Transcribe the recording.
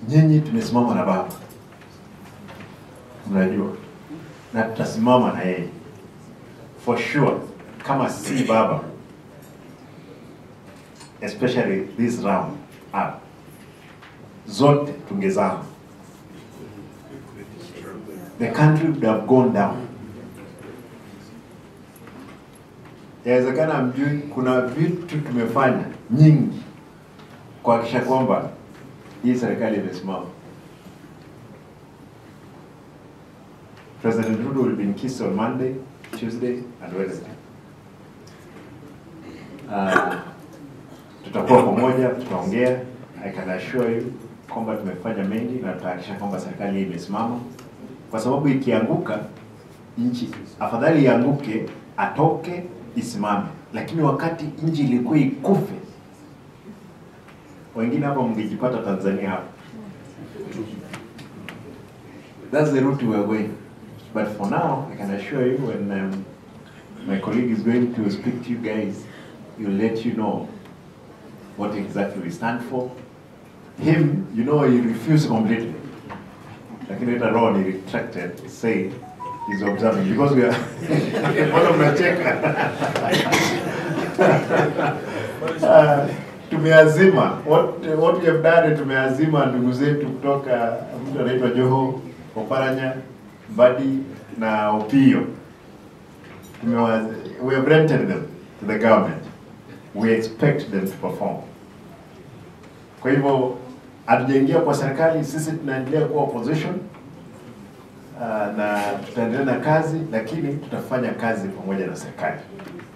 nyinyi tumesimama na baba, mnajua, na tutasimama na yeye for sure. Kama si baba, especially this round up, zote tungezama, the country would have gone down. Yawezekana mjui, kuna vitu tumefanya nyingi kuhakikisha kwamba hii serikali imesimama. President Ruto will be in Kisii on Monday, Tuesday and Wednesday. Uh, tutakuwa pamoja, tutaongea. I can assure you kwamba tumefanya mengi na tutahakikisha kwamba serikali hii imesimama, kwa sababu ikianguka nchi, afadhali ianguke, atoke, isimame. Lakini wakati nchi ilikuwa ikufe, wengine hapa mngejipata Tanzania hapa. That's the route we are going. But for now, I can assure you when um, my colleague is going to speak to you guys, he'll let you know what exactly we stand for. Him, you know, he refused completely. Lakini later on he retracted, saying he's observing because we are mbona mnacheka? Uh, tumeazima what, what we have done tumeazima ndugu zetu kutoka mtu anaitwa Joho Oparanya Mbadi na Opio Tumewa- we have rented them to the government we expect them to perform kwa hivyo hatujaingia kwa serikali sisi tunaendelea kuwa opposition uh, na tutaendelea na kazi lakini tutafanya kazi pamoja na serikali